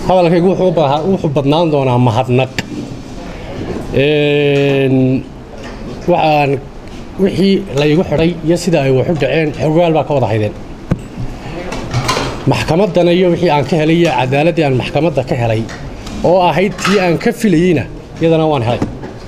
hadalkaygu wuxuu badnaan doonaa mahadnaq waxaan wixii laygu xidhay iyo sida ay waxu dhaceen xogaal baa ka wada haydeen maxkamaddana iyo wixii aan ka helay iyo cadaaladdii aan maxkamadda ka helay oo ahayd tii aan ka filayeyna iyadana waan helay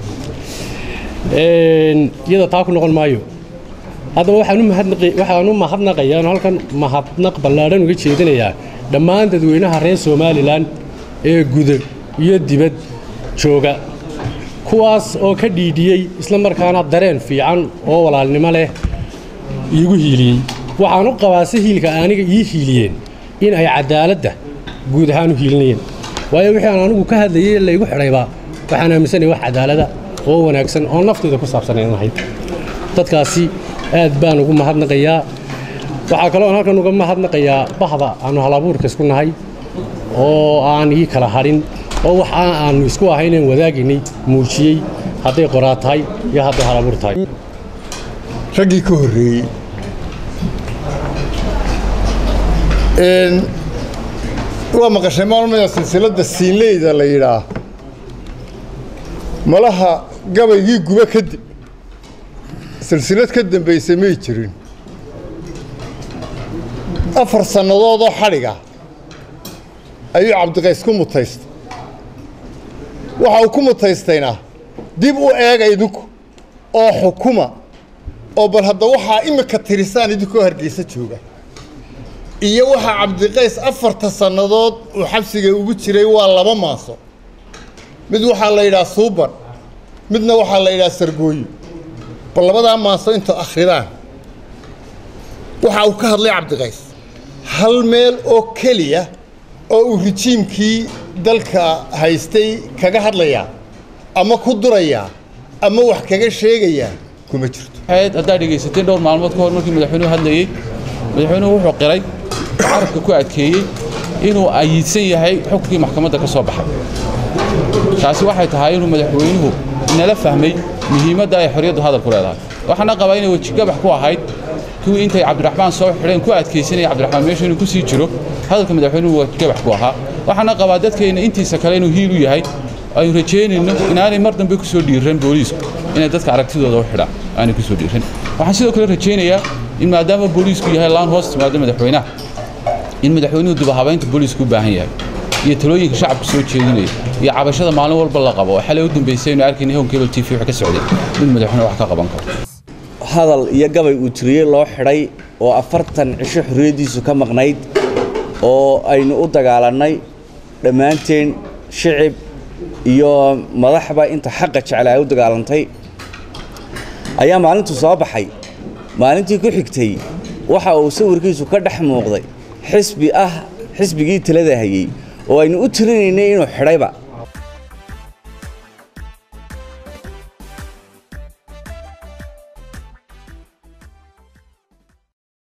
iyada taa ku noqon maayo haddaba waxaan u mahadnaqayaa halkan mahadnaq ballaadhan uga jeedinayaa dhammaan dadweynaha reer somalilan ee guda iyo dibad jooga kuwaas oo ka dhiidhiyey isla markaana dareen fiican oo walaalnimo leh iigu hiiliyey waxaan u qabaa si hiilka aniga ii hiiliyeen in ay cadaaladda guud ahaan u hiilinayeen waayo wixii aan anigu ka hadlayey laygu xidhaybaa waxaan aaminsanaya wax cadaalada oo wanaagsan oo nafteyda ku saabsanayn ahayd dadkaasi aad baan ugu mahadnaqayaa waxaa kaloo aan halkan uga mahadnaqayaa bahda aanu halabuurka isku nahay oo aan ii kala hadhin oo wax aanu isku ahaynan wadaagaynay muujiyey hadday qoraa tahay iyo hadday halabuur tahay raggii ka horreeyey waa maqashay maalmada silsiladda siinleyda la yidhaah malaha gabaygii guba kadib silsilad ka dambaysa may jirin afar sannadoodoo xadhiga ayuu cabdiqays ku mutaystay waxa uu ku mutaystayna dib u eega idinku oo xukuma oo bal hadda waxaa imika tirisaan idinkoo hargeysa jooga iyo waxaa cabdiqays afarta sannadood uu xabsiga ugu jiray waa laba maaso mid waxaa la yidhaha suuban midna waxaa la yidhaha sargooyo bal labadaa maaso inta akhridaan waxa uu ka hadlay cabdiqays hal meel oo keliya oo uu rijiimkii dalka haystay kaga hadlayaa ama ku durayaa ama wax kaga sheegayaa kuma jirto haddaad dhegaysateen dhowr maalmood ka hor markii madaxweynuhu hadlayey madaxweynuhu wuxuu qiray carabka ku adkeeyey inuu ayiidsan yahay xukunkii maxkamadda ka soo baxay taasi waxay tahay inuu madaxweynuhu inala fahmay muhiimadda ay xorriyaddu hadalku leedahay waxaana qabaa inay wejigabax ku ahayd kuwii intay cabdiraxmaan soo xidheen ku adkaysanaya cabdiraxmaan meeshu inuu ku sii jiro hadalka madaxweynuhu wejigabax ku ahaa waxaana qabaa dadkeenna intiisa kale inuu hiil u yahay aynu rajaynayno inaanay mar dambe ku soo dhiiran booliisku inay dadka aragtidooda u xidhaan aanay ku soo dhiiran waxaan sidoo kale rajaynayaa in maadaama booliisku yahay laan hoos timaado madaxweynaha in madaxweynuhu dubahabaynta booliisku u baahan yahay iyo talooyinka shacabka soo jeedinaya iyo cabashada maalin walba la qabo oo xalay u dambaysay aynu arkaynay hon cable t v wax ka socday mid madaxweyne wax ka qaban karo hadal iyo gabay uu tiriyey loo xidhay oo afartan cisho xorriyaddiisu ka maqnayd oo aynu u dagaalannay dhammaanteen shicib iyo madaxba inta xaqa jecla ay u dagaalantay ayaa maalintu soo baxay maalintii ku xigtay waxa uu sawirkiisu ka dhex muuqday xisbi ah xisbigii talada hayey oo aynu u tirinaynay inuu xidhayba